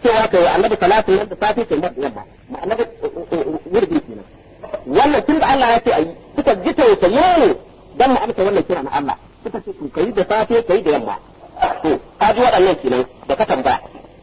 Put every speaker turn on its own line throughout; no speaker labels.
cewa kai wa annabi salatu nan da safe kai mar yamma ma'ana wurin kenan wannan tun da Allah ya ce ayi suka ji tausayin ne dan mu amsa wannan kira na Allah suka ce to kai da safe kai da yamma to ka ji waɗannan kenan da ka tambaya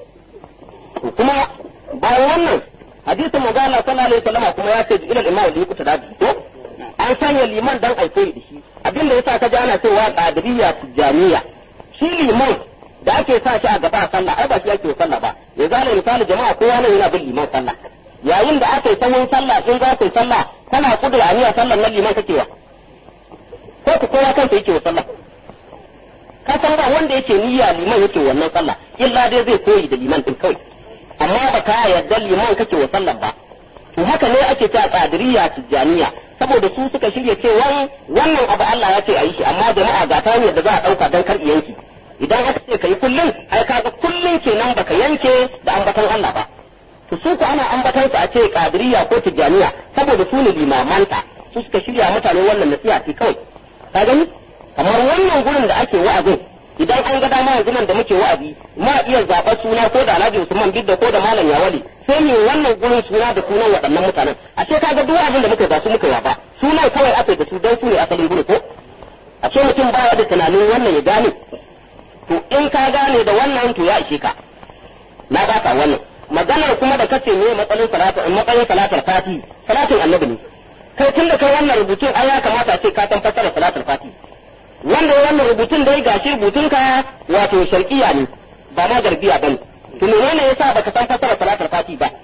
to kuma bayan wannan hadisin manzo Allah sallallahu alaihi wasallam kuma ya ce ilal imam da yukuta da ko an sanya liman dan ai koyi da shi abin da yasa ka ji ana cewa qadiriyya tijaniya shi liman da ake sa shi a gaba a sallah ai ba shi ake sallah ba ya zale misali jama'a kowa ne yana bin liman sallah yayin da aka yi sahun sallah in za ka yi sallah kana kudura aniyar sallar nan liman kake wa ko ku kowa kansa yake wa sallah ka san ba wanda yake niyya liman yake wannan sallah illa dai zai koyi da liman din kawai amma ba ka yarda liman kake wa sallah ba to haka ne ake ta qadiriyya tijaniya saboda su suka shirya cewa wannan abu Allah ya ce a yi shi amma jama'a ga ta da za a dauka dan kar yanki idan aka ce kai kullun ai kaga kullun kenan baka yanke da ambatan Allah ba to su ku ana ambatan su a ce qadiriyya ko tijaniya saboda su ne limamanta su suka shirya mutane wannan nasiha ce kawai ka gani kamar wannan gurin da ake wa'azin idan an ga dama yanzu nan da muke wa'azi ma iya zaɓar suna ko da Alhaji Usman Bidda ko da Malam Yawali sai ne wannan gurin suna da sunan waɗannan mutanen a ce kaga duk abin da muka ba su muka ba sunan kawai aka da su don su ne asalin gurin ko a ce mutum baya da tunanin wannan ya gane to in ka gane da wannan to ya ishe ka na baka wannan maganar kuma da kace ne matsalin salatu matsalin salatul fati salatin annabi ne kai tun da kai wannan rubutun ai ya kamata a ce ka san fassara salatul fati wanda wannan rubutun dai gashi rubutun ka wato sharqiya ne ba ma garbiya bane to menene yasa baka san fassara salatul fati ba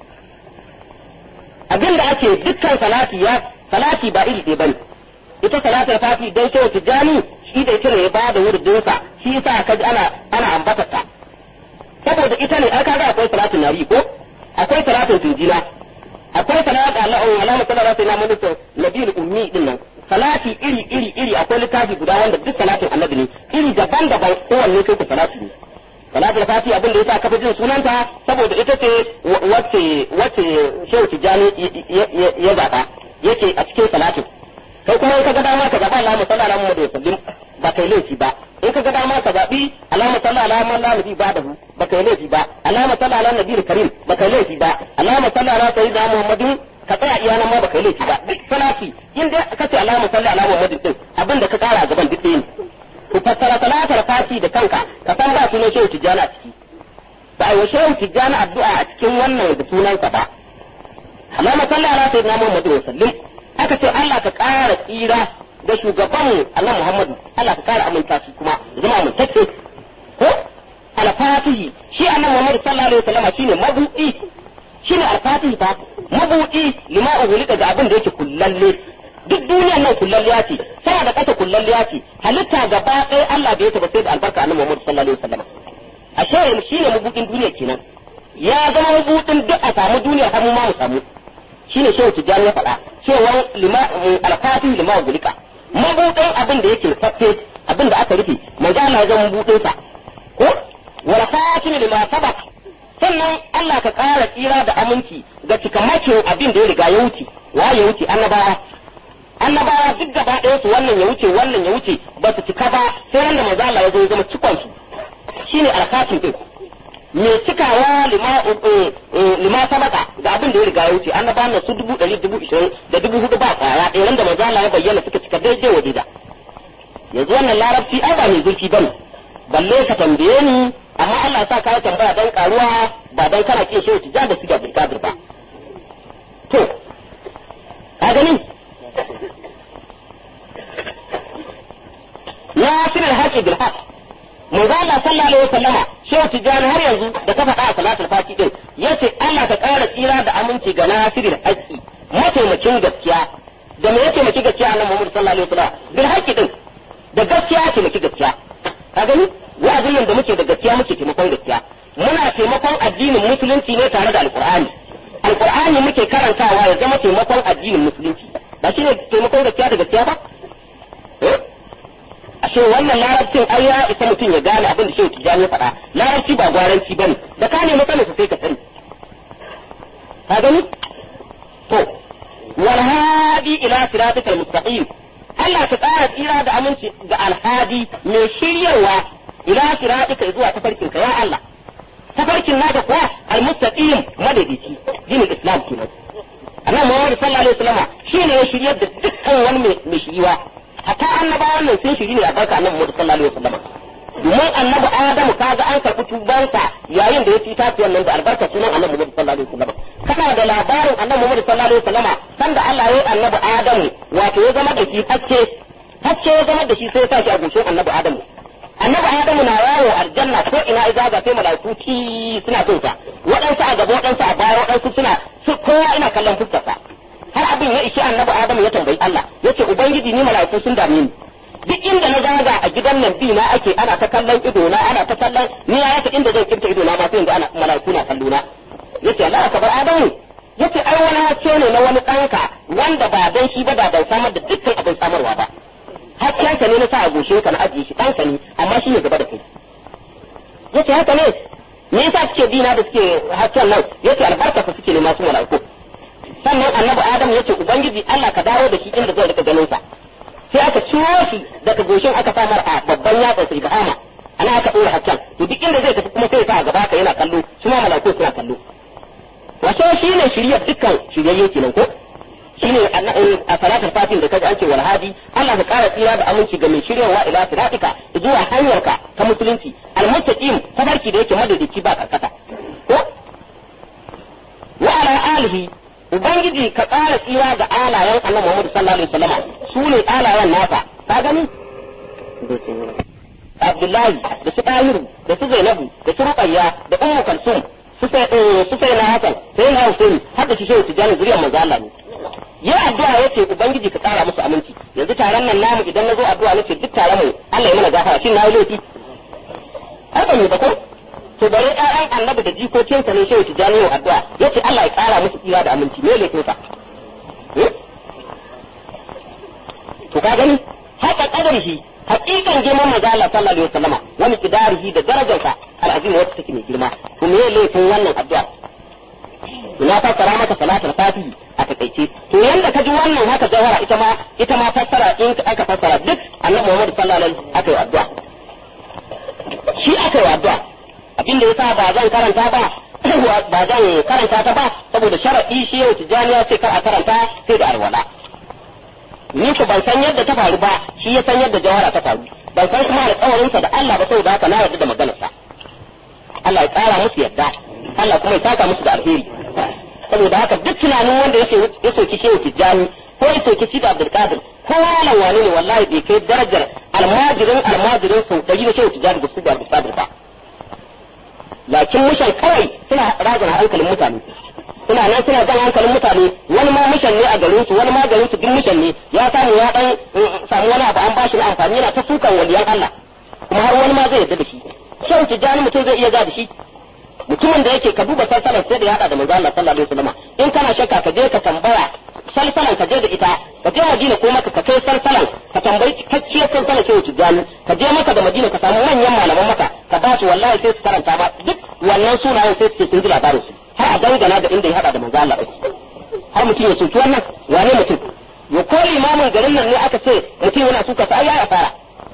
abinda ake dukkan salati ya salati ba iri ɗaya bane ita salatul fati dai sai tijani shi da ita ne ya ba da wurdinsa shi yasa ka ji ana ana ambatar ta saboda ita ne ai kaga akwai salatin nabi ko akwai salatin tunjila akwai salatu Allah Allahumma salli ala sayyidina Muhammad nabiyul ummi din nan salati iri iri iri akwai littafi guda wanda duk salatin annabi ne iri daban-daban kowanne kai ku salati ne salatul fati abin da yasa kafa jin sunanta saboda ita ce wacce wacce shehu tijani ya zaba yake a cikin salatin kai kuma in ka ga dama ka zaba Allahumma salli ala Muhammad wa sallim ba kai laifi ba in ka ga dama ka zabi Allahumma salli ala man la nabi ba'dahu ba kai laifi ba Allahumma salli ala nabiyil karim ba kai laifi ba Allahumma salli ala sayyidina Muhammadin ka tsaya iya nan ma ba kai laifi ba duk salati in dai ka ce Allahumma salli ala Muhammadin din abin da ka kara gaban duk ɗaya ne ku fassara salatar fati da kanka ka san ba sunan shehu tijjani a ciki ba a yi wa shehu tijjani addu'a a cikin wannan da sunansa ba Allahumma salli ala sayyidina Muhammadin wa sallim aka ce Allah ka kara tsira da shugaban Allah Muhammadu Allah ka kara aminta shi kuma zama amintacce ko al-fatihi shi annabi Muhammad sallallahu alaihi wasallam shine mabudi shine al-fatihi fa mabudi lima uhulika ga abin da yake kullalle duk duniyar nan kullalliya ce sama da kasa kullalliya ce halitta gaba ɗaya Allah bai ta ba sai da albarka annabi Muhammad sallallahu alaihi wasallam ashe shine mabudin duniya kenan ya zama mabudin duk a samu duniyar har mu ma mu samu shine shehu tijjani ya faɗa cewa lima al-fatihi lima uhulika mabuɗin abin da yake fafe abin da aka rufe manzo Allah ya zama mabuɗin sa ko wala khatim lima sabaq sannan Allah ka ƙara tsira da aminci ga cikamakin abin da ya riga ya wuce wa ya wuce annabawa annabawa duk gaba ɗaya su wannan ya wuce wannan ya wuce ba su cika ba sai ran da manzo Allah ya zo ya zama cikon su shine al-khatim din me cikawa lima lima sabaka ga abin da ya riga ya wuce annaba na su dubu ɗari dubu ishirin da dubu hudu ba kwaya ɗaya da manzo Allah ya bayyana suka cika daidai wa daida yanzu wannan larabci ai ba mai zurfi bane balle ka tambaye ni amma Allah sa ka tambaya dan karuwa ba dan kana kin shehu tijan da suke bil kadir ba to ka gani nasir al-haqi bil haqq manzo Allah sallallahu alaihi wasallama shehu tijani har yanzu da ka faɗa a salatul fati din yace Allah ka ƙara tsira da aminci ga nasirin haƙƙi mataimakin gaskiya da me yake maki gaskiya annabi Muhammad sallallahu alaihi wasallam bil haqqi din da gaskiya ce maki gaskiya ka gani wa'azin nan da muke da gaskiya muke taimakon gaskiya muna taimakon addinin musulunci ne tare da alqur'ani alqur'ani muke karantawa ya zama taimakon addinin musulunci ba shine taimakon gaskiya da gaskiya ba ashe wannan larabcin ai ya isa mutum ya gane abin da shehu tijjani ya faɗa larabci ba gwaranci bane da ka nemi sanin sai ka sani ka gani to wal hadi ila siratikal mustaqim Allah ta tsara tsira da aminci ga alhadi mai shiryarwa ila siratika zuwa tafarkin ka ya Allah tafarkin naka kuwa al shine albarka annabi Muhammad sallallahu alaihi wasallam domin annabi Adamu kaga an karɓi tubansa yayin da ya ci tafiyan nan da albarka sunan annabi Muhammad sallallahu alaihi wasallam kana da labarin annabi Muhammad sallallahu alaihi wasallam sanda Allah ya yi annabi Adamu wato ya zama da shi hakke hakke ya zama da shi sai ya sa shi a goshin annabi Adamu annabi Adamu na yawo aljanna ko ina ya zaga sai malaiku ci suna son sa waɗansu a gaba waɗansu a baya waɗansu suna kowa ina kallon fuskarsa har abin ya ishi annabi Adamu ya tambayi Allah yace ubangiji ni malaiku sun dame ni duk inda na zaga a gidan nan bi na ake ana ta kallon ido na ana ta kallon ni ya yaka inda zan kirta ido na ma sai yanzu ana malaiku na kallo na yace Allah ka bar Adamu yace ai wani haske ne na wani ɗanka wanda ba dan shi ba da ban samar da dukkan abin samarwa ba haskenka ne na sa a goshe ka na ajiye shi ɗanka ne amma shi ne gaba da kai yace haka ne me yasa suke dina da suke hasken nan yace albarka ka suke ne masu malaiku sannan annabi Adam yace ubangiji Allah ka dawo da shi inda zai rika ganin sa sai aka ciro shi daga goshin aka samar a babban yatsa sai bahama ana aka dora hakkan to duk inda zai tafi kuma sai sa a gaba ka yana kallo su ma malaiku suna kallo wato shine shiryar dukkan shiryayye kenan ko shine a salatul fatin da kaji an ce wal hadi Allah ka kara tsira da aminci ga mai shiryawa ila siratika zuwa hanyarka ta musulunci almuttaqin tabarki da yake madadici ba karkata ko wa ala alihi ubangiji ka kara tsira ga alayen annabi Muhammad sallallahu alaihi wasallam su ne alayen nasa ka gani Abdullahi da su Tahiru da su Zainabu da su Ruqayya da Ummu Kalsum su sai su sai na Hassan sai na Hussein har da shi Shehu Tijani zuriyar manzo Allah ne yi addu'a yace ubangiji ka tsara musu aminci yanzu taron nan namu idan na zo addu'a nace duk taron mu Allah ya mana gafara shin na yi laifi ai ban yi ba ko to bare ƴaƴan annabi da jikokinsa ne shehu tijani wa addu'a yace Allah ya ƙara musu tsira da aminci me laifin sa to ka gani haka kadarihi hakikan girman manzo Allah sallallahu alaihi wasallama wa miqdarihi da darajarsa al'azim wacce take mai girma to me laifin wannan addu'a ina fassara maka salatul fatihi a takaice to yanda ka ji wannan haka jawhara ita ma ita ma fassara in aka fassara duk annabi Muhammad sallallahu alaihi wasallam aka yi addu'a shi aka yi addu'a abin da yasa ba zan karanta ba ba zan karanta ta ba saboda sharadi shi yau tijani ya ce kar a karanta sai da alwala ni ko ban san yadda ta faru ba shi ya san yadda jawhara ta faru ban san kuma alƙawarinsa da Allah ba saboda haka na yarda da maganarsa Allah ya tsara musu yadda Allah kuma ya saka musu da alheri saboda haka duk tunanin wanda yake ya soki shehu tijjani ko ya soki shi da abdulkadir ko malam wani ne wallahi bai kai darajar almajirin almajirin sau ɗari da shehu tijjani da su da abdulkadir ba lakin mushan kawai suna razana hankalin mutane suna nan suna jan hankalin mutane wani ma mushan ne a garin su wani ma garin su duk mushan ne ya samu ya dan samu wani abu an bashi na amfani yana ta sukan waliyan Allah kuma har wani ma zai yarda da shi shehu tijjani mutum zai iya ga da shi mutumin da yake ka duba salsalan sai da ya hada da manzo Allah sallallahu alaihi wasallam in kana shakka ka je ka tambaya salsalan ka je da ita ka je Madina ko maka ka kai salsalan ka tambayi cikakkiyar salsalan sai wuce jami ka je maka da Madina ka samu manyan malaman maka ka ba su wallahi sai su karanta ma duk wannan sunayen sai su ce sun ji labarin su har a dangana da inda ya hada da manzo Allah har mutum ya soki wannan wane mutum ya kore imamin garin nan ne aka ce mutum yana suka sa ya fara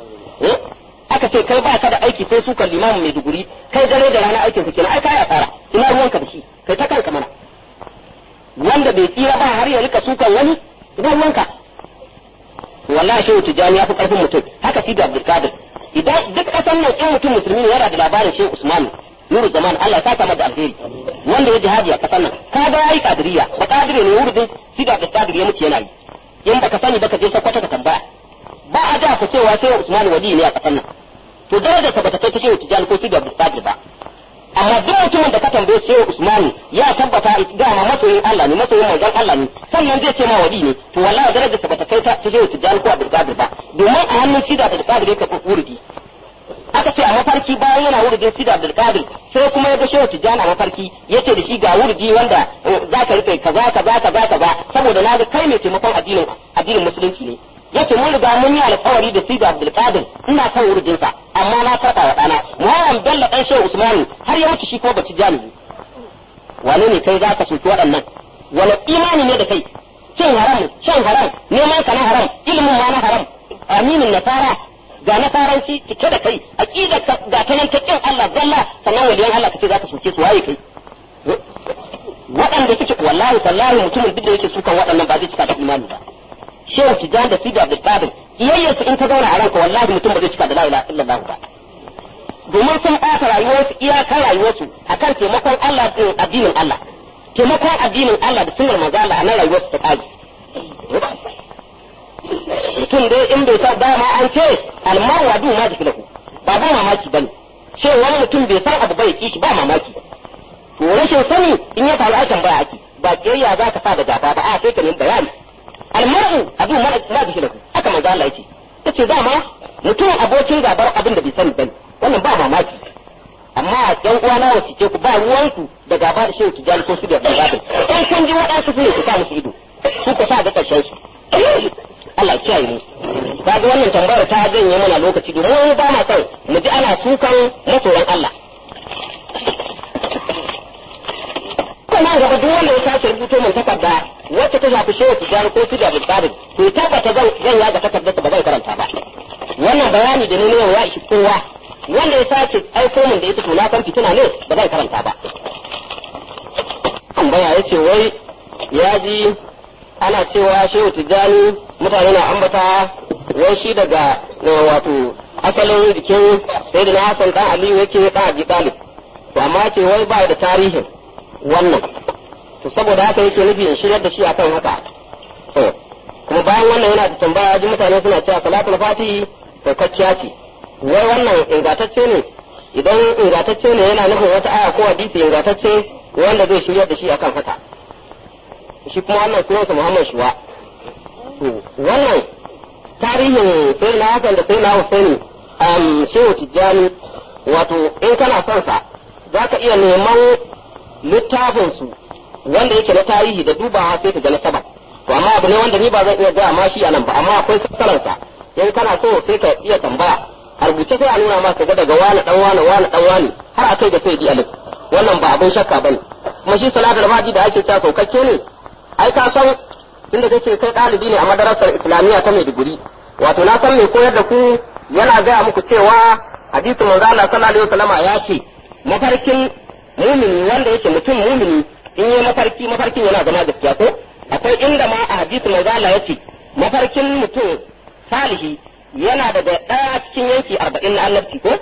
aka ce kai ba ka da aiki sai suka limamin mai duguri kai dare da rana aikin ka kenan ai kai asara ina ruwanka da shi kai ta kanka mana wanda bai tsira ba har ya rika sukan wani ina ruwanka wallahi shehu tijani ya fi karfin mutum haka sidi abdulkadir idan duk kasan nan in mutum musulmi ne yana da labarin shehu usman nuru zaman Allah ta kama da alheri wanda ya jihadi a kasan nan ka ga yayi kadiriya ba kadire ne wurin sidi abdulkadir ya mutu yana yi in baka sani baka je sakwata ka tambaya ba a da ku cewa shehu usman wali ne a kasan nan to darajar ta bata kai ta shehu tijani ko sidi abdulkadir ba amma duk mutumin da ka tambaye shehu usman ya tabbata ga ma masoyin Allah ne masoyin manzon Allah ne sannan zai ce ma wali ne to wallahi darajar ta bata kai ta shehu tijani ko abdulkadir ba domin a hannun sidi abdulkadir yake ko wurdi aka ce a mafarki bayan yana wurdin sidi abdulkadir sai kuma ya ga shehu tijani a mafarki yace da shi ga wurdi wanda za ka rike kaza kaza kaza kaza saboda na ga kai mai taimakon addinin addinin musulunci ne yace mun riga mun yi alƙawari da Sidi Abdul Qadir ina kan wurdin sa amma na karɓa wa ɗana Muhammad Bello ɗan Shehu Usmanu har ya mutu shi ko baci jami'i wane ne kai zaka soki waɗannan wani imani ne da kai cin haram shan haram neman ka na haram ilimin ma na haram aminin nasara ga nasaranci cike da kai aqidar ga ta nan ta kin Allah zalla sannan waliyan Allah kace zaka soke su waye kai waɗanda suke wallahi wallahi mutumin duk da yake sukan waɗannan ba zai cika da imani ba shehu tijan da sidi abdul qadir kiyayyarsu in ta zauna a ranka wallahi mutum ba zai cika da la ilaha illallah ba domin sun ɓata rayuwarsu iyakar rayuwarsu akan taimakon Allah din addinin Allah taimakon addinin Allah da sunnar manzo Allah a nan rayuwarsu ta kaji mutum dai in bai sa dama an ce almaru adu ma da filahu ba ba mamaki bane ce wani mutum bai san abu bai kishi ba mamaki to rashin sani in ya faru a tambaya ake ba kiyayya za ka sa da gaba ba a sai ka nemi bayani almaru adu ma da filahu haka manzo Allah yake yace dama mutum abokin gabar abin da bai sani bane wannan ba mamaki amma yan uwa na wasu ce ku ba ruwanku da gaba da shehu tijjani ko su da babin in kun ji waɗansu su ne ku sa musu ido su ku sa ga ƙarshen su Allah kiyaye mu ka ga wannan tambayar ta janye mana lokaci domin ba ma son mu ji ana sukan masoyan Allah kuma gaba duk wanda ya sace rubuto mun takarda wacce ta shafi shehu tijjani ko su da babin to tabbata zan zan yaga takardar ba zan karanta ba wannan bayani da ne ne ya ishi kowa wanda ya sace aiko min da ita to na san fitina ne ba zan karanta ba tambaya ya ce wai ya ji ana cewa shehu tijjani mutane na ambata wai shi daga wato asalin jikin sai da na hasan dan aliyu yake dan abi talib to amma ce wai ba da tarihin wannan to saboda haka yake nufi in shiryar da shi akan haka to kuma bayan wannan yana da tambaya ji mutane suna cewa salatul fatihi saukakkiya ce wai wannan ingantacce ne idan ingantacce ne yana nufin wata aya ko hadisi ingantacce wanda zai shiryar da shi akan haka shi kuma wannan sunansa Muhammad Shuwa to wannan tarihin sai na Hassan da sai na Husaini um, Shehu Tijjani wato in kana son sa za ka iya neman littafin su wanda yake na tarihi da dubawa sai ka ga na saba to amma abu ne wanda ni ba zan iya gaya ma shi a nan ba amma akwai sassaransa in kana so sai ka iya tambaya a rubuce sai a nuna maka ga daga wani dan wani wani dan wani har a kai ga sai di alif wannan ba abin shakka bane kuma shi salatul fati da ake cewa saukakke ne ai ka san tunda kace kai ɗalibi ne a madarasar islamiyya ta Maiduguri wato na san mai koyar da ku yana gaya muku cewa hadisi manzo Allah sallallahu alaihi wasallama ya ce mafarkin mumini wanda yake mutum mumini in yi mafarki mafarkin yana zama gaskiya ko akwai inda ma a hadisi manzo Allah ya ce mafarkin mutum salihi yana daga ɗaya cikin yanki arba'in na annabci ko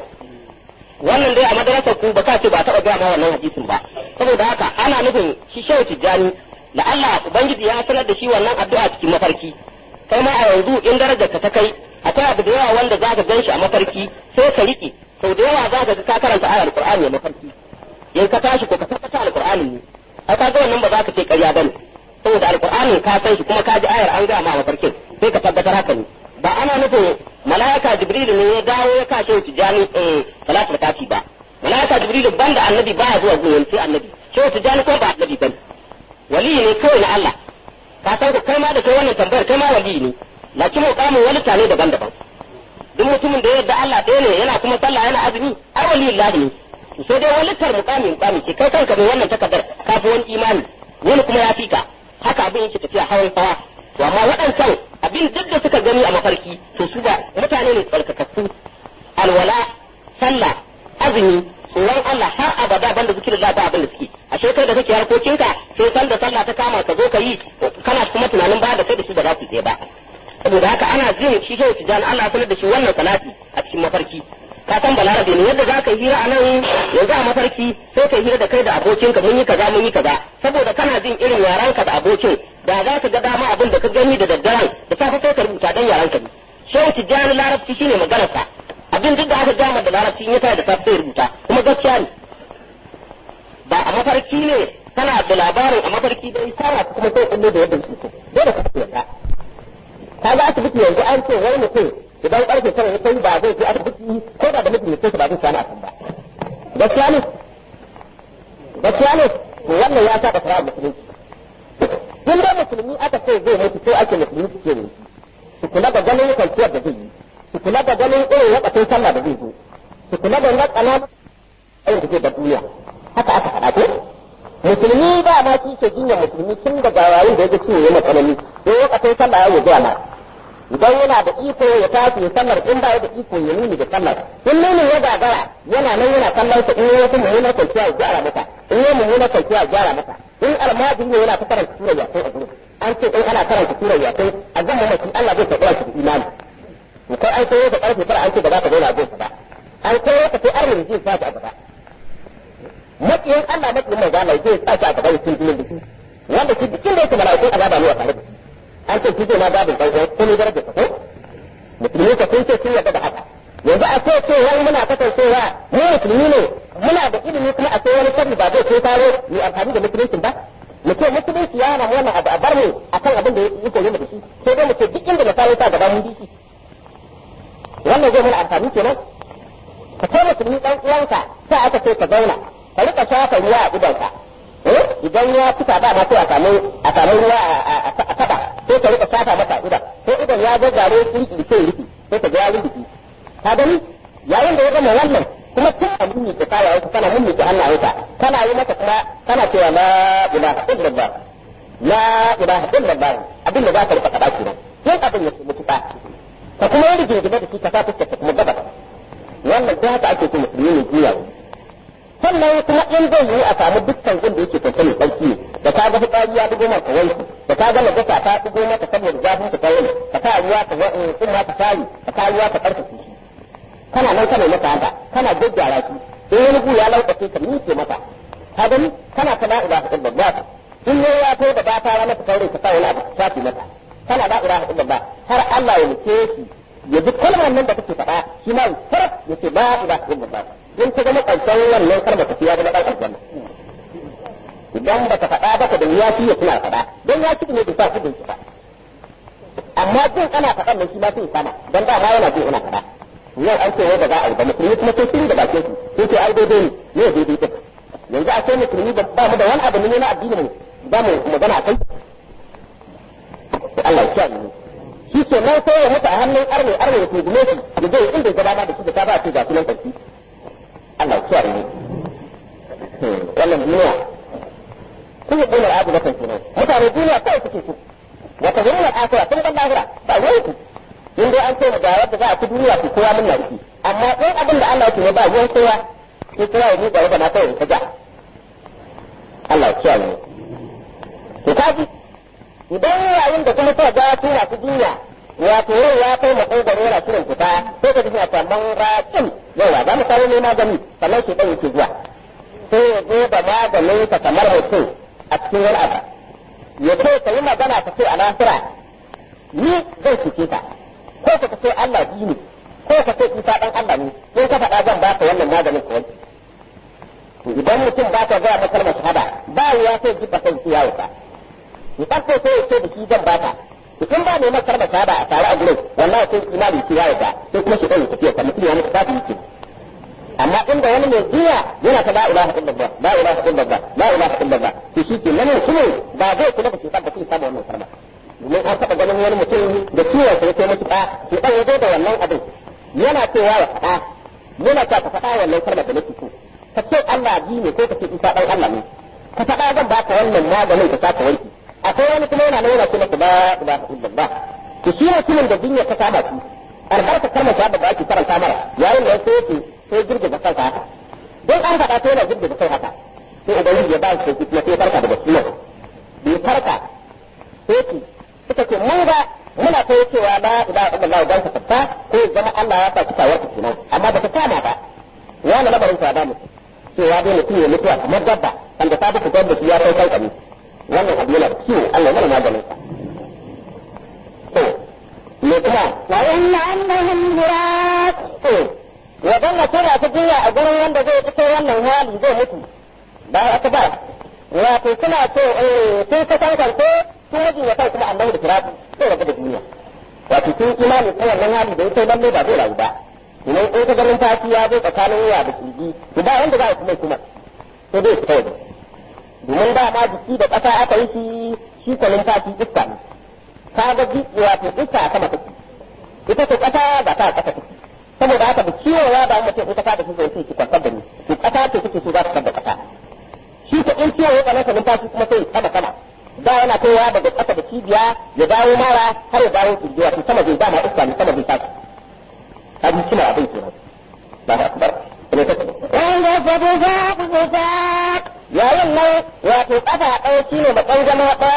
wannan dai a madarasar ku ba ka ce ba taɓa gaya ma wannan hadisin ba saboda haka ana nufin shi shehu tijjani da Allah ubangiji ya sanar da shi wannan addu'a cikin mafarki kai ma a yanzu in darajar ka ta kai akwai abu da yawa wanda zaka gan shi a mafarki sai ka riƙe sau da yawa zaka ga ka karanta ayar alqur'ani a mafarki in ka tashi ko ka tabbata alqur'ani ne ai ka ga wannan ba za ka ce ƙarya bane saboda alqur'anin ka san shi kuma ka ji ayar an ga ma mafarkin sai ka tabbatar haka ne ba ana nufin mala'ika jibril ne ya dawo ya kashe tijani eh salatul kafi ba mala'ika jibril banda annabi baya zuwa gurin sai annabi shehu tijani ko ba annabi bane wali ne kawai na Allah ka san ko kai ma da kai wannan tambayar kai ma wali ne lakin muqamin wani tane daban-daban duk mutumin da yadda Allah ɗaya ne yana kuma sallah yana azumi ai wali Allah ne sai dai wani tar muqami muqami ce kai kanka mai wannan takardar ka fi wani imani wani kuma ya fika haka abin yake tafiya hawan hawa to amma waɗancan abin duk da suka gani a mafarki to su ba mutane ne tsarkakakku alwala sallah azumi tsoron Allah har abada banda zikirin Allah ba abin da suke ashe kai da kake harkokinka sai san da sallah ta kama ka zo ka yi kana kuma tunanin ba da kai da su da za su ba saboda haka ana jin shi shehu tijani Allah sanar da shi wannan salati a cikin mafarki ka san balarabe ne yadda za ka yi hira a nan yanzu a mafarki sai ka yi hira da kai da abokinka mun yi kaza mun yi kaza saboda kana jin irin yaranka da abokin da za ka ga dama abin da ka gani da daddaren da safe sai ka rubuta dan yaranka ne shehu tijani larabci shine maganarsa abin duk da aka gama da larabci in ya tare da safe sai rubuta kuma gaskiya ne ba a mafarki ne kana da labarin a mafarki dai sana kuma sai kullu da yadda su dole ka yarda ka ga asibiti yanzu an ce wai mutum idan karfe tara ya kai ba zai je asibiti ko da da mutum ne ba zai sani a kan ba gaskiya ne gaskiya ne to wannan ya saba fara musulunci in da musulmi aka ce zai mutu sai ake musulmi suke ne su kula da ganin kwanciyar da zai yi su kula da ganin irin wakatun sallah da zai zo su kula da na ƙananan ayin da zai da duniya haka aka faɗa ko musulmi ba ma shi ke jinyar musulmi tun daga yayin da ya ga ciwo yana tsanani sai wakatun sallah ya zuwa ma idan yana da iko ya tashi ya sallar in ba ya da iko ya nuni da sallar in nuni ya gagara yana nan yana kallon sa in ya mummunar kwanciya ya gyara masa in ya mummunar kwanciya ya gyara masa in almajiri ne yana ta karanta sura ya kai a gurin an ce in ana karanta surar yasin a zan mamaki Allah zai karɓa shi imani to kai an koyo ka karfe fara an ce ba za ka zauna a gonsa ba an koyo ka sai arnin zai sa a gaba makiyin Allah makiyin manzo Allah zai sa a gaba cikin jinin biki wanda shi bikin da yake mala'ikun azaba ne a tare da shi an ce shi zai ma babin ɗan uwan ko ne darajar sa ko musulmi ka sun ce sun yarda da haka yanzu a ce ce wani muna kasancewa mu musulmi ne muna da ilimi kuma a ce wani sharri ba zai kai taro mu amfani da musulunci ba mu ce musulunci ya na wannan abu a bar mu akan abin da ya koyi mu da shi sai dai mu ce duk inda misali ta gaba mun bi shi wannan zai mana amfani kenan ka kai musulmi dan uwanka sai aka ce ka zauna ka rika shafa ruwa a idonka idan ya fita ba ma sai a samu a samu ruwa a taba sai ka rika shafa masa idan sai idan ya gaggare kirki sai rufi sai ka ga ya rufi ka gani yayin da ya gama wannan kuma tun a mummi ka kaya wasu kana mummi ka hannayenka kana yi masa kuma kana cewa la ilaha illallah la ilaha illallah abin da za ka rika faɗa kenan yin abin ya mutuka ka kuma yi rigingine da shi ka sa fuskar ka kuma gaba wannan da haka ake so musulmi ne juya sannan kuma in zai yi a samu dukkan gun da yake kwance mai tsarki da ka ga fitsari ya dugo maka wanki da ka ga najasa ta dugo maka saboda zafin ka kawai ka sa ruwa ka in ma ka sari ka sa ruwa ka karkace shi kana nan kana maka haka kana gaggyara shi in wani gu ya laukace ka miƙe maka ka gani kana ta la ilaha illallah in ne ya to da ba ta rana ka kaure ka sa wani abu ka shafi mata kana la ilaha illallah har Allah ya muke shi ya ji kalmar nan da kake faɗa shi ma ya sarf ya ce la ilaha illallah in ta zama ƙarshen wannan kalmar ka ya zama ɗan aljanna idan ba ka faɗa ba ka da ya ya suna faɗa don ya ci ne bai sa kudin shi ba amma jin ana faɗan nan shi ma sai sama don da ma yana jin ina faɗa yau an ce wai ba za a yi ba musulmi kuma sai sun da bakin su sai ce ai daidai ne ne daidai din yanzu a ce musulmi ba mu da wani abu ne na addini mu ba mu magana kai Allah ya kiyaye mu shi ke nan sai ya mutu a hannun arne arne ya tugume shi ya je inda ya gaba da shi da ta ba ce ga sunan sarki Allah ya kiyaye mu wannan duniya kun yi bunar abu da kan kenan mutane duniya kawai suke so wata zuwa akira sun ban lahira ba wai ku in dai an ce ga yadda za a ci duniya ku kowa mun yarki amma in abin da Allah yake ne ba ruwan kowa sai kowa ya miƙa yadda na kawai ta ja Allah ya kiyaye mu to kaji idan yayin da kuma ta ga su masu duniya wato yau ya kai makogaro yana shirin fita sai ka ji suna tamban rakin yawa za mu kawo ne magani sannan shi ɗan yake zuwa sai ya zo da maganin ka kamar mutum a cikin wani abu ya ce ka yi magana ka ce a lahira ni zai cike ka ko ka ce Allah biyu ne ko ka ce isa dan Allah ne in ka faɗa zan baka wannan maganin ka wanke idan mutum ba ka gaya masa shahada ba ya sai ji ba kai ya wuta in ka ce sai ce da shi zan baka idan ba ne masa shahada a tare a gurin wallahi sai imani ki ya wuta sai kuma shi ɗan tafiya kamar mutum ya mutu kafin yake amma inda wani mai jiya yana ta la ilaha illallah la ilaha illallah la ilaha illallah to shi ke nan mutum ba zai kula da shi ba sai samu wannan sarma domin an taɓa ganin wani mutum da ciwon sa yake mutu ba shi dan yazo da wannan abin yana cewa ya faɗa yana ta ka faɗa wannan sarma da nake so ka ce Allah ji ne ko ka ce Isa dan Allah ne ka faɗa zan baka wannan maganin ka saka wanki akwai wani kuma yana nuna kuma la ilaha illallah to shi mutumin da dunya ta kama shi albarka kalmar shahada da ake karanta mara yayin da sai yake sai girgiza kansa haka don an faɗa sai yana girgiza kai haka sai ubangiji ya ba shi sauki kuma sai farka daga sunan bai farka sai ce suka ce mun ga muna kai cewa la ilaha illallah dan ka fata ko zama Allah ya sa ki tawar ki kenan amma ba ta kama ba wani labarin ta da mu cewa dai mutum ya mutuwa kamar dabba wanda ta buku dabba ya kai kai kami wannan abu yana da ciwo Allah ya mana maganin sa to me kuma
wa inna annahum murad
to wajen na tura ta jiya a gurin wanda zai fito wannan hali zai mutu ba haka ba wato suna so sun ka kankance sun rage wa kai kuma annabi da firafi sai rabu da duniya wato sun imani ko wannan hali da ya kai lalle ba zai rayu ba idan in ka ganin tashi ya zo tsakanin wuya da kirji to ba wanda za a kuma kuma sai dai fita waje domin da ma jiki da ƙasa aka yi shi shi kwanin tashi iska ne ka ga wato iska a sama take ita ce ƙasa ba ta ƙasa take saboda haka da ciwo ya ba mutum ita ta da shi zai ce ki kwantar da ni to ƙasa ce take so za ta da ƙasa shi ko in ciwo ya tsananta numfashi kuma sai sama sama da yana kaiwa daga ƙasa da cibiya ya dawo mara har ya dawo kirji wato sama zai dama iska ne sama zai tashi kaji kina abin kenan ba ta akbar ne take
wanda fadu za ku fita
yayin nan wato kafa ɗaya shine matsan zama ɗaya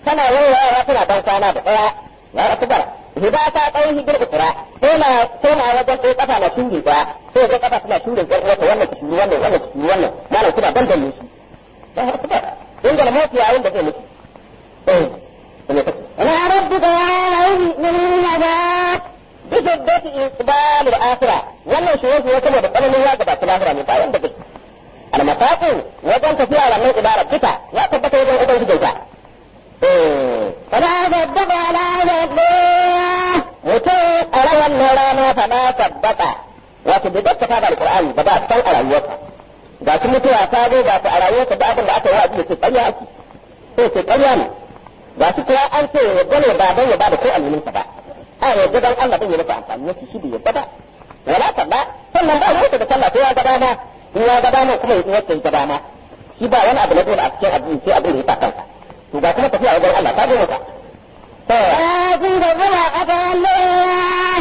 tana yawa tana dan kwana da daya ya akbar hida ta dai hijir ukra sai na sai na wajen ɗaya kafa na shuri ba sai ga kafa tana shuri ga wata wannan ta shuri wannan wannan ta shuri wannan malam kuna dan dan shi ya akbar in ga mutu yayin da zai mutu eh ne take
إلى ربك يومئذ المنادات
بشدة إقبال الآخرة wannan shi wasu ya saboda tsananin ya gabata lahira ne bayan da gaske almasaqu wajen tafiya wannan ibara duka ya tabbata wajen ubangijinka
فلا صدق ولا صدق
mutum a ran wannan rana fa na tabbata wato bai gaskata da alqur'ani ba ba san a rayuwarsa ga shi mutuwa ta zo ga su a rayuwarsa da abin da aka yi wa da ke ƙarya ake sai ke ƙarya ne ga shi kuma an ce ya gane ba don ya ba da ko alwininsa ba a yadda don Allah don ya masa amfani yake shi bai yadda ba wala talla sannan ba ruwansa da sallah sai ya ga dama in ya ga dama kuma ya wacce ya ga dama shi ba wani abu na dole a cikin addini sai abin da ya sa kansa to ga kuma tafiya wajen Allah ta zo masa
لكن كذب أتولى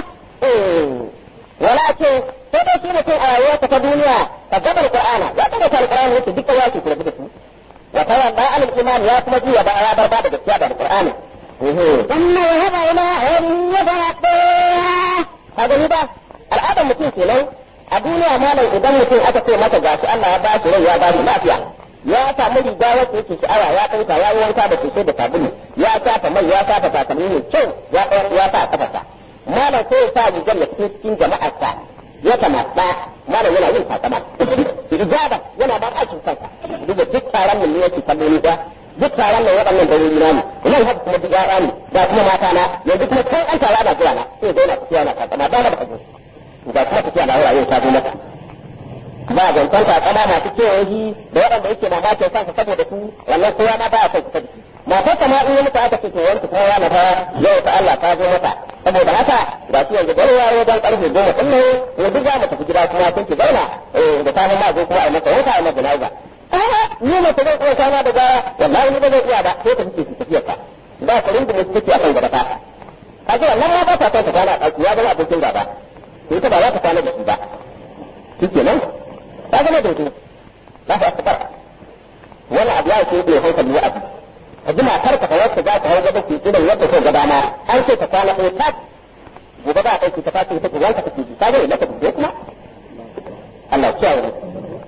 ولكن sai dai shi mutum a rayuwarsa ta duniya ka gaba da Qur'ana ya gaba da Qur'ani yake duka ya ce kula da su wa tawalla al iman ya kuma juya ba ya bar ba da gaskiya da Qur'ani
ثم ذهب إلى أهله يتمطى
ka gani ba al'adar mutum kenan a duniya malam idan mutum aka ce masa gashi Allah ya ba shi rai ya ba shi lafiya ya samu riga wacce yake sha'awa ya ɗauka ya yi wanka da sosai da sabulu ya shafa mai ya shafa takalmi mai kyau ya ɗaura ya sa a kafarsa malam sai ya sa rigar ya fito cikin jama'arsa ya kamata malam yana yin takama ijaba yana ba aikin kansa duba duk taron nan ne yake kallo ni da duk taron nan waɗannan dalili na ne nan haka kuma duk yara ne ga kuma mata na yanzu kuma kan an tara da zuwa na sai dai na tafiya na takama ba na da kaje ga kuma tafiya na wurare ta zo mata ba zancen takama masu kewaye da waɗanda yake mamakin kansa saboda su wannan kowa ma ba a kai kusa da shi matar kama in yi mutu aka ce to wanki kuma yana fa yau ta Allah ta zo mata saboda haka ga shi yanzu gari yaro dan karfe goma din ne ya duk za mu tafi gida kuma sun ki zauna da ta ma zo kuma a maka wanka a maka nauza ni ne ta zai iya kwana da gara wallahi ni ba zai iya ba sai ta fice su tafiyar ta ba ka rinda mu take a kan gaba ta kaga wannan ma ba ta son ta kwana a ɗaki ya zama abokin gaba to ita ba za ta kwana da shi ba shikenan ta zama dodo za ta asbar wani abu ya ce bai hankali wa abu ka ji matar ka wacce za ta hau gaba ke irin yadda ko gaba ma an ce ta kwana ɗaya ta gobe ba a ɗauki ta tashi ta wanka ta ji ta zai maka dubo kuma Allah ya kiyaye mu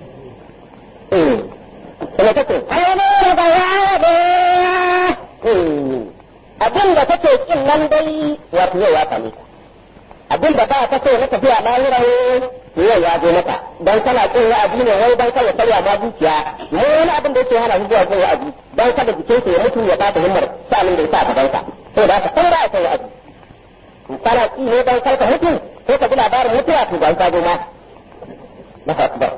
eh kuma take
أيمين بياض
abin da kake kin nan dai wato yau ya same ka abin da ba ka so na tafiya lahira to yau ya zo maka dan kana kin wa'azi ne wai dan kada karya ma zuciya mu wani abin da yake hana shi zuwa kin wa'azi dan kada jikin ya mutu ya bata himmar sa'anin da yasa ka danka to da haka kan ba ka wa'azi in kana ki ne dan karka mutu ko ka ji labarin mutuwa to ban ka zo ma na akbar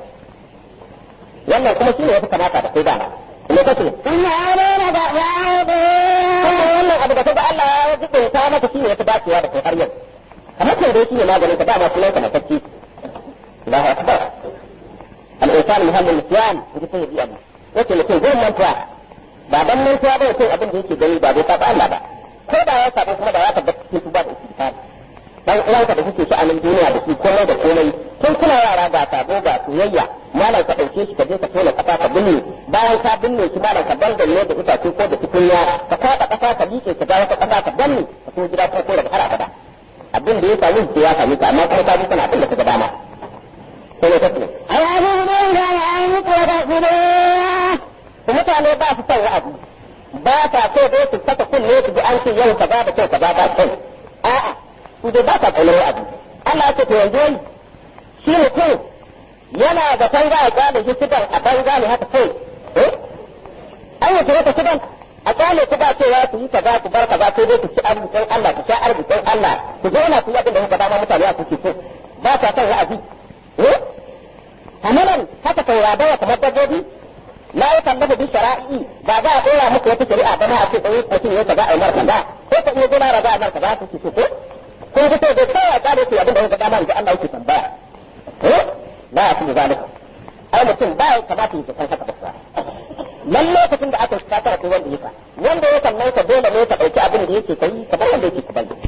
wannan kuma shine yafi kamata da kai dama me kace
ثم علينا بياض
kuma wannan abu da kaga Allah ya jibe ta maka shine yafi dacewa da kai har yau kamar kai dai shine maganin ka dama sunan ka na tacci Allahu akbar al-insan muhammad nisyan inji sai yi abu yace mutum zai manta ba dan mantuwa ba yace abin da yake gani ba bai saba Allah ba ko da ya saba kuma da ya tabbata cikin tuba da istighfar dan uwanka da kuke sha'anin duniya da shi komai da komai tun kuna yara ga sabo ga soyayya malam ka ɗauke shi ka je ka tona ƙasa ka binne bayan ka binne shi malam ka dangane da itace ko da tukunya ka kwaɗa ƙasa ka liƙe ka ga wata ƙasa ka danne ka so gida ko ko da har abada abin da ya sami shi ya sami ka amma kuma ka ji kana abin da ka ga dama sai ne kace
أيحسبون أن يتركوا
mutane ba su son wa'azi ba ta so dai su saka kunne su ji an ce yau kaza da kyau kaza ba kyau a'a su dai ba ta kaunar wa'azi Allah ya ce to yanzu shi mutum yana da kan za a gane shi sigan a banza ne haka kai eh an yi wata sigan a gane ku ba cewa ku yi kaza ku bar kaza sai dai ku ci arzikin Allah ku sha arzikin Allah ku zauna ku yi abin da kuka dama mutane a kuke so ba ta son wa'azi eh hamalan haka kai ya kamar dabbobi la ya kallafa bi shara'i ba za a dora muku wata shari'a ba ma a ce sai mutum ya kaza a yi marka ba ko ka iya gona raza a marka ba ku ce ko ko ko ka ce da kai ya kare ku abin da kuka dama in Allah yake tambaya eh ba a cikin zalika ai mutum ba ya kamata ya san haka ba nan lokacin da aka fata ko wanda yake wanda ya sannan ka dole ne ka dauki abin da yake kai kamar wanda yake ka bayyana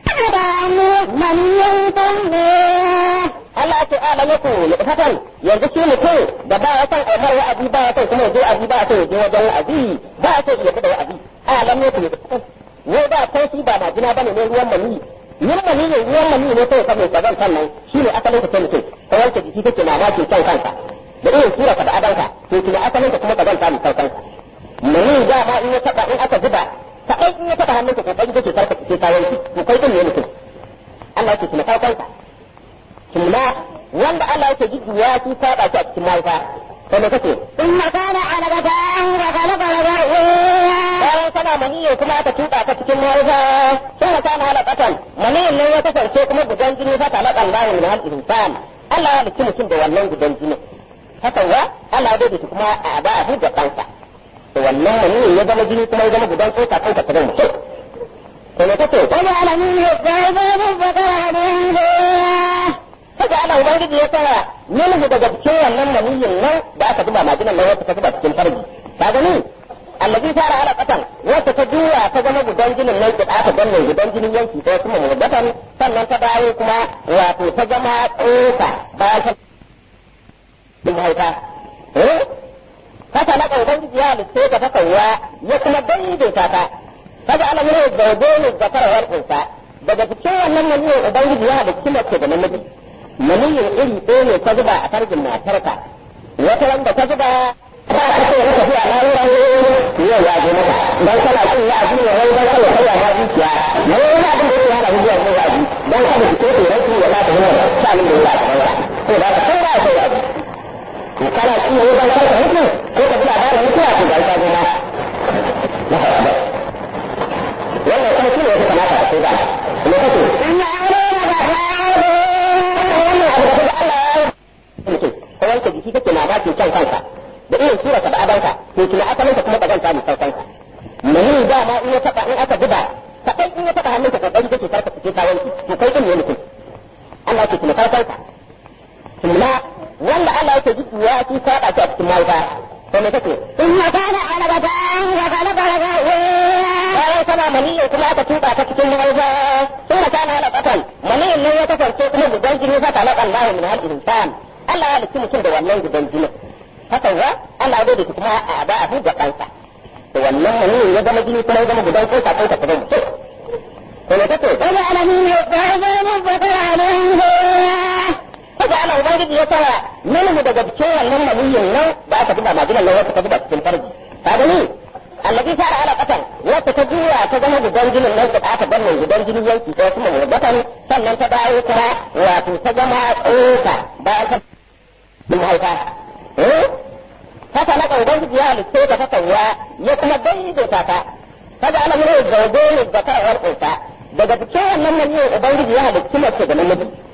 من ينتم
Allah ce ala yaku lufatan yanzu shi mutum da ba ya san aimar wa'azi ba ya san kuma yaje wa'azi ba ya san yaje wajen wa'azi ba ya san yaje da wa'azi a lam ne kuma ne da ko shi ba majina bane ne ruwan mani yin mani ne ruwan mani ne sai ka mai kazan sannan shi ne asalin ka mutum ka wanke jiki kake mamaki kan kanka da irin sura ka da adanka to kuma asalin ka kuma kazan ta mai kanka mani da ma in ya taba in aka zuba kaɗai in ya taba hannunka kokari kake karka kake kayan shi to kai din ne mutum Allah yake kuma kanka kuma wanda Allah yake jiddiya shi saba shi a cikin mahaifa sai me kake
ثم كان علقة فخلق لك
bayan kana maniyo kuma aka tuka ta cikin mahaifa sun ka kana halakatan maniyin nan ya kasance kuma gudan jini fa talaka Allah min hal insan Allah ya halicci mutum da wannan gudan jini haka wa Allah ya daidaita kuma a ba a da kansa da wannan maniyin ya zama jini kuma ya zama gudan tsoka kanka ta zama mutum sai me kake
وجعل منه الزوجين الذكر والأنثى
haka ana ubangiji ya tsara minhu daga cikin wannan maniyin nan da aka zuba majinan nan wata ta zuba cikin farji ka gani allazi fara ala qatan wata ta juya ta zama gudan jinin nan da aka danne gudan jinin yanki ko kuma mudatan sannan ta dawo kuma wato ta zama tsoka bayan ta mahaifa eh haka na ga ubangiji ya halitta ta ta kawwa ya kuma daidaita ta kaga ana yin zawjoni zakara wal unsa daga cikin wannan maniyin ubangiji ya halitta mace da namiji maniyin iri ɗaya ne ta zuba a farjin matarka wata wanda ta zuba ta ka ce maka zuwa na wurin yau ya je maka dan kana cin ya ji ne wai dan kana kai ma zuciya ne wani abin da yake hana zuwa ne ya ji dan kada ki ce rai ya ba ta hana shanin da ya ta ko da ka kai ya ya ji ko kana cin ne dan kada mutu ko ka ji labarin mutuwa ko ga ta goma wannan sai shi ne ya kamata a ce ba ne kake
إن علينا
mutum ko wanke jiki kake mamakin kyan kanka da irin sura ka da adanka to kina asalin ka kuma kazanta mai saukanka mani dama in ya taba in aka zuba kaɗai in ya taba hannunka kokari kake karka fice kayan to kai din ne mutum Allah yake kuma saukanka kuma wanda Allah yake jiki ya ci saba shi a cikin mahaifa to me kake
ثم كان علقة فخلق لك
bayan kana maniyin kuma aka tuba ta cikin mahaifa sun ka kana ala katan maniyin nan ya kasance kuma gudan jini fa talaka Allah min hal insan Allah ya halicci mutum da wannan gudan jini haka wa Allah ya daidaita kuma a ba a buga kansa da wannan maniyin ya zama jini kuma ya zama gudan kosa kansa ta zama mutum to me kake
وجعل منه الزوجين الذكر والأنثى
haka ana ubangiji ya tsara minhu daga cikin wannan maniyin nan da aka zuba majinan nan wata ta zuba cikin farji ka gani allazi fara ala qatan wata ta juya ta zama gudan jinin nan da aka danne gudan jinin yanki ko kuma mudatan sannan ta dawo kuma wato ta zama tsoka bayan ta mahaifa eh haka na ga ubangiji ya halitta ta ta kawwa ya kuma daidaita ta kaga ana yin zaube ne da ta wal unsa daga cikin wannan maniyin ubangiji ya halitta mace da namiji